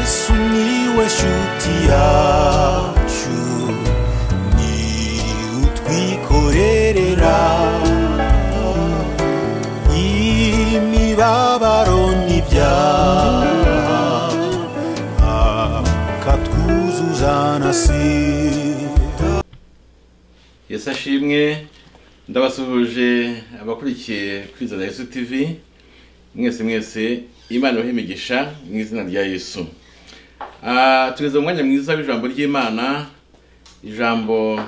Sumiłeś utiaciu Ni utwikorerera Imibabaro n'ibyaha Akatwuzuza na sida yesu ashimwe ndabasuhuje abakurikiye kwizana yesu tv mwese mwese imana ibahe imigisha mu izina rya yesu Ah, tugeze mu mwanya mwiza w'ijambo ry'imana ijambo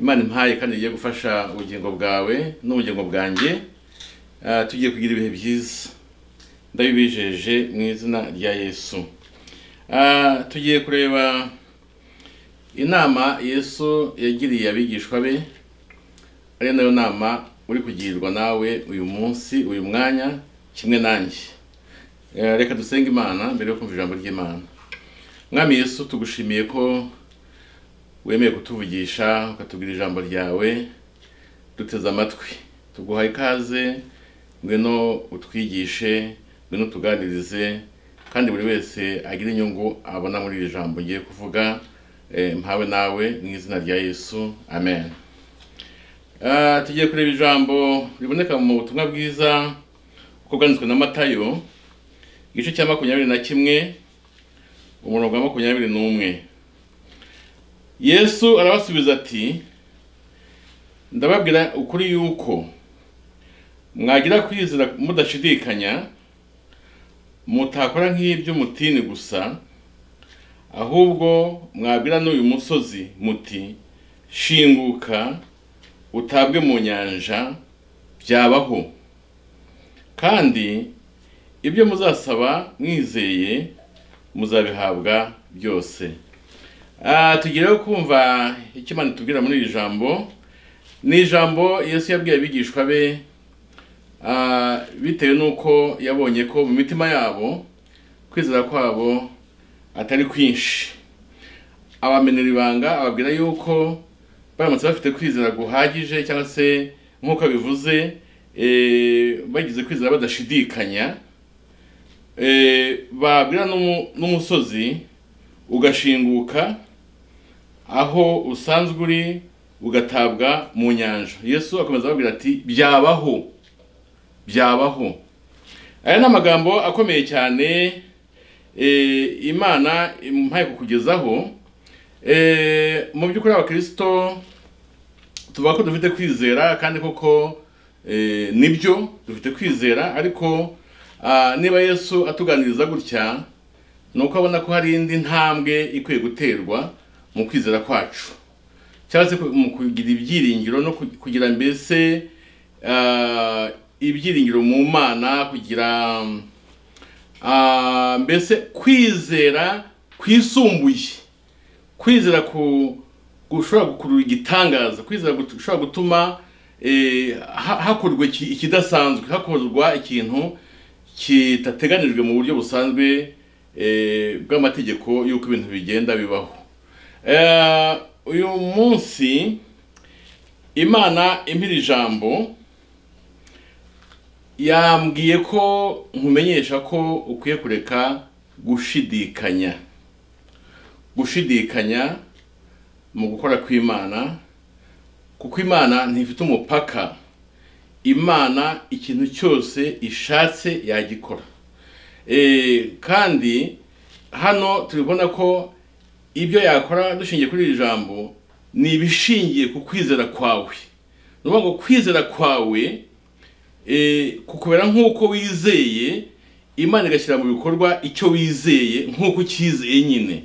imana impaye kandi rigiye gufasha ubugingo bwawe n'ubugingo bwanjye Ah, tugiye kugira ibihe byiza ndabibijeje mu izina rya yesu Ah, tugiye kureba inama yesu yagiriye abigishwa be ari nayo nama uri kugirwa nawe uyu munsi uyu mwanya kimwe nanjye Eh, reka dusenge imana mbere yo kumva ijambo ry'imana mwami yesu tugushimiye ko wemeye kutuvugisha ukatubwira ijambo ryawe duteze amatwi tuguha ikaze ngwino utwigishe ngwino utuganirize kandi buri wese agire inyungu abona muri iri jambo ngiye kuvuga eh, mpawe nawe mu izina rya yesu amen Ah, tugiye kureba ijambo riboneka mu butumwa bwiza uko bwanditswe na matayo igice cya makumyabiri na kimwe umurongo wa makumyabiri n'umwe yesu arabasubiza ati ndababwira ukuri yuko mwagira kwizera mudashidikanya mutakora nk'iby'umutini gusa ahubwo mwabwira n'uyu musozi muti shinguka utabwe mu nyanja byabaho kandi ibyo muzasaba mwizeye muzabihabwa byose Ah, tugireho kumva icyo imana itubwira muri iri jambo ni ijambo yesu yabwiye abigishwa be ah, bitewe n'uko yabonye ko mu mitima yabo kwizera kwabo atari kwinshi abamenera ibanga ababwira yuko baramutse bafite kwizera guhagije cyangwa se nk'uko bivuze bagize kwizera badashidikanya eh, babwira n'umu- n'umusozi ugashinguka aho usanzwe uri ugatabwa mu nyanja yesu akomeza ababwira ati byabaho byabaho aya ni amagambo akomeye cyane eh, imana impaye kukugezaho Eh, mu by'ukuri abakirisito tuvuga ko dufite kwizera kandi koko eh, nibyo dufite kwizera ariko ah, niba yesu atuganiriza gutya ni uko abona ko hari indi ntambwe ikwiye guterwa mu kwizera kwacu cyangwa se ku- mu kugira ibyiringiro no ku- kugira mbese ah, ibyiringiro mu mana kugira mm, ah, mbese kwizera kwisumbuye kwizera ku gushobora gukurura igitangaza kwizera gut- gushobora gutuma eh, ha- hakorwa iki- ikidasanzwe hakorwa ikintu kidateganijwe mu buryo busanzwe eh, bw'amategeko y'uko ibintu bigenda bibaho Eh, uyu munsi imana impira ijambo yambwiye ko nkumenyesha ko ukwiye kureka gushidikanya gushidikanya mu gukora kw'imana kuko imana ntifite umupaka imana ikintu cyose ishatse yagikora Eh, kandi hano turi kubona ko ibyo yakora dushingiye kuri iri jambo ni ibishingiye ku kwizera kwawe ni ukuvuga ngo kwizera kwawe eh, kukubera nk'uko wizeye imana igashyira mu bikorwa icyo wizeye nk'uko ucyizeye nyine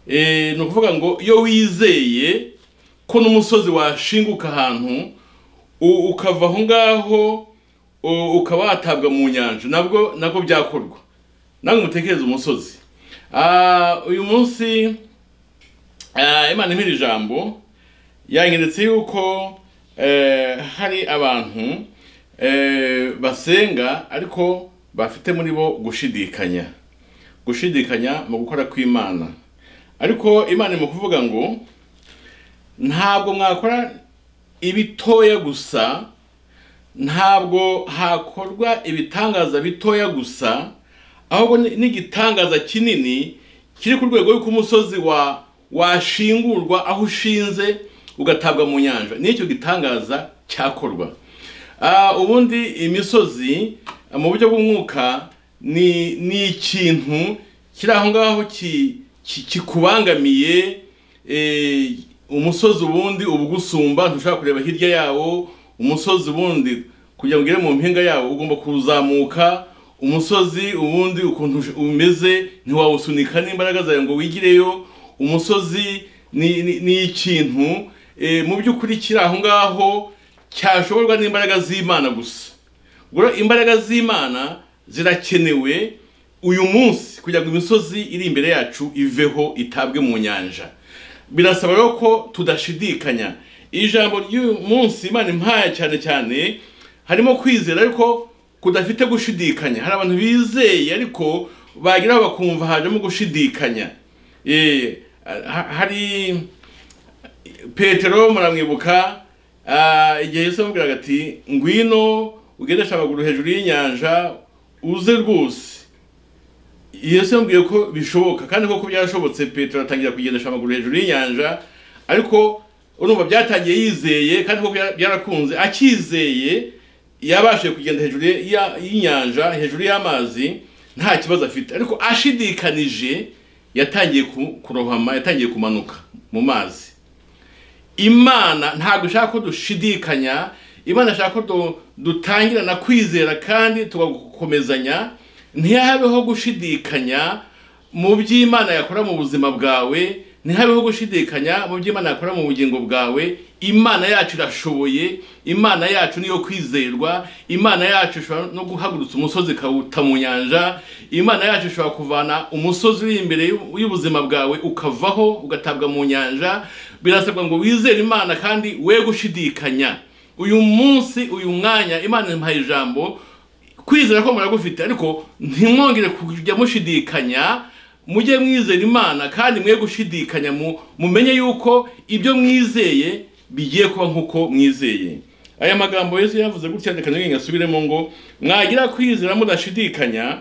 Eh, ni ukuvuga ngo iyo wizeye ko n'umusozi washinguka ahantu u- ukava aho ngaho u- ukaba watabwa mu nyanja nabwo nabwo byakorwa nawe mutekereze umusozi Ah, uyu munsi ah, imana impera ijambo yanyeretse yuko eh, hari abantu eh, basenga ariko bafite muri bo gushidikanya gushidikanya mu gukora kw'imana ariko imana mu kuvuga ngo ntabwo mwakora ibitoya gusa ntabwo hakorwa ibitangaza bitoya gusa ahubwo ni- n'igitangaza kinini kiri ku rwego rw'uko umusozi wa washingurwa aho ushinze ugatabwa mu nyanja nicyo gitangaza cyakorwa Ah, ubundi imisozi ah, mu buryo bw'umwuka ni ni ikintu kiri aho ngaho ki- ki- kikubangamiye eh, umusozi ubundi uba ugusumba ntushobora kureba hirya yawo umusozi ubundi kugira ngo ugere mu mpinga yawo ugomba kuzamuka umusozi ubundi ukuntu ush- umeze ntiwawusunika n'imbaraga zawe ngo wigireyo umusozi ni, ni, ni ikintu eh, mu by'ukuri kiri aho ngaho cyashoborwa n'imbaraga z'imana gusa ubwo rero imbaraga z'imana zirakenewe uyu munsi kugira ngo imisozi iri imbere yacu iveho itabwe mu nyanja birasaba rero ko tudashidikanya ijambo ry'uyu munsi imana impaya cyane cyane harimo kwizera ariko kudafite gushidikanya hari abantu bizeye ariko bageraho bakumva hajemo gushidikanya Eh, ha- hari petero muramwibuka ah, igihe yesu yamubwiraga ati ngwino ugendesha amaguru hejuru y'inyanja uze rwose yesu yamubwiye ko bishoboka kandi koko byarashobotse petero atangira kugendesha amaguru hejuru y'inyanja ariko urumva byatangiye yizeye kandi koko byara- byarakunze akizeye yabashije kugenda hejuru ya- y'inyanja hejuru y'amazi nta kibazo afite ariko ashidikanije yatangiye ku- kurohama yatangiye kumanuka mu mazi imana ntabwo ishaka ko dushidikanya imana ishaka ko du- dutangirana kwizera kandi tugakomezanya ntihabeho gushidikanya mu by'imana yakora mu buzima bwawe ntihabeho gushidikanya mu by'imana yakora mu bugingo bwawe imana yacu irashoboye imana yacu niyo kwizerwa imana yacu ishobora no guhagurutsa umusozi ikawuta mu nyanja imana yacu ishobora kuvana umusozi uri imbere y'u- y'ubuzima bwawe ukavaho ugatabwa mu nyanja birasabwa ngo wizere imana kandi we gushidikanya uyu munsi uyu mwanya imana impaye ijambo kwizera ko muragufite ariko ntimwongere kujya mushidikanya mujye mwizera imana kandi mwe gushidikanya mu- mumenye yuko ibyo mwizeye bigiye kuba nk'uko mwizeye aya magambo yesu yavuze gutya reka ntibinge asubiremo ngo mwagira kwizera mudashidikanya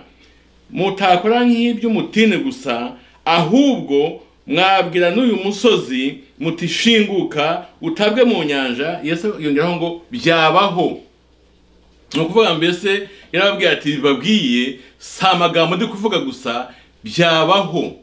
mutakora nk'iby'umutini gusa ahubwo mwabwira n'uyu musozi muti shinguka utabwe mu nyanja yesu yongeraho ngo byabaho ni ukuvuga mbese yarababwiye ati babwiye si amagambo ndi kuvuga gusa byabaho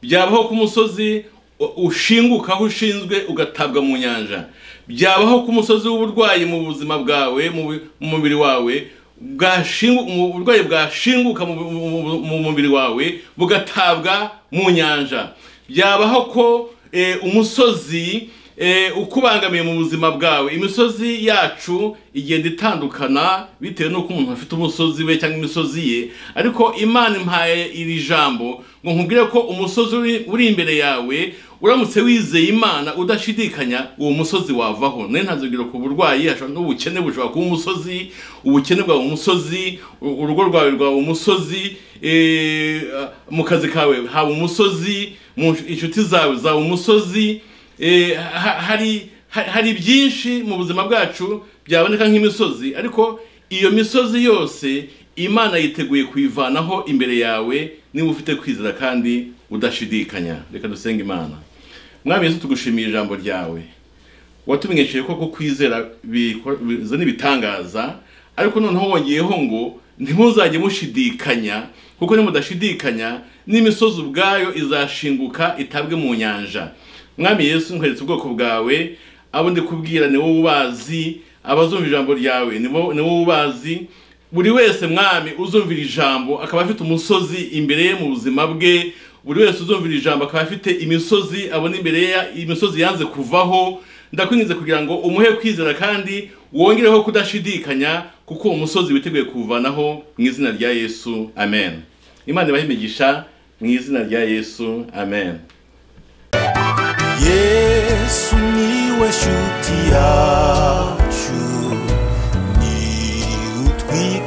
byabaho ku musozi u- ushinguka aho ushinzwe ugatabwa mu nyanja byabaho ku musozi w'uburwayi mu buzima bwawe mu bu- mu mubiri wawe bwashingu- mu- uburwayi bwashinguka mu- mu- mu- mu mubiri wawe bugatabwa mu nyanja byabaho ko eh, umusozi eh, ukubangamiye mu buzima bwawe imisozi yacu igenda itandukana bitewe n'uko umuntu afite umusozi we cyangwa imisozi ye ariko imana impaye iri jambo ngo nkubwire ko umusozi uri- uri imbere yawe uramutse wizeye imana udashidikanya uwo musozi wavaho nayo nta zurugero ku burwayi hashobora n'ubukene bushobora kuba umusozi ubukene bwawe umusozi u- urugo rwawe rwawe umusozi eh, mu kazi kawe haba umusozi mu inshuti zawe zaba umusozi Eh, ha- hari ha- hari byinshi mu buzima bwacu byaboneka nk'imisozi ariko iyo misozi yose imana yiteguye kuyivanaho imbere yawe niba ufite kwizera kandi udashidikanya reka dusenge imana mwami yesu tugushimiye ijambo ryawe watumenyesheje ko ko kwizera biko- bizana ibitangaza ariko noneho wongeyeho ngo ntimuzajye mushidikanya kuko nimudashidikanya n'imisozi ubwayo izashinguka itabwe mu nyanja mwami yesu nkweretse ubwoko bwawe abo ndikubwira ni wowe ubazi abazumva ijambo ryawe ni bo- ni wowe ubazi buri wese mwami uzumvira ijambo akaba afite umusozi imbere ye mu buzima bwe buri wese uzumvira ijambo akaba afite imisozi abona imbere ye imisozi yanze kuvaho ndakwinginze kugira ngo umuhe kwizera kandi wongereho kudashidikanya kuko uwo musozi witeguye kuwuvanaho mu izina rya yesu amen imana ibahe imigisha mu izina rya yesu amen yesu niwe shuti yacu ni utwika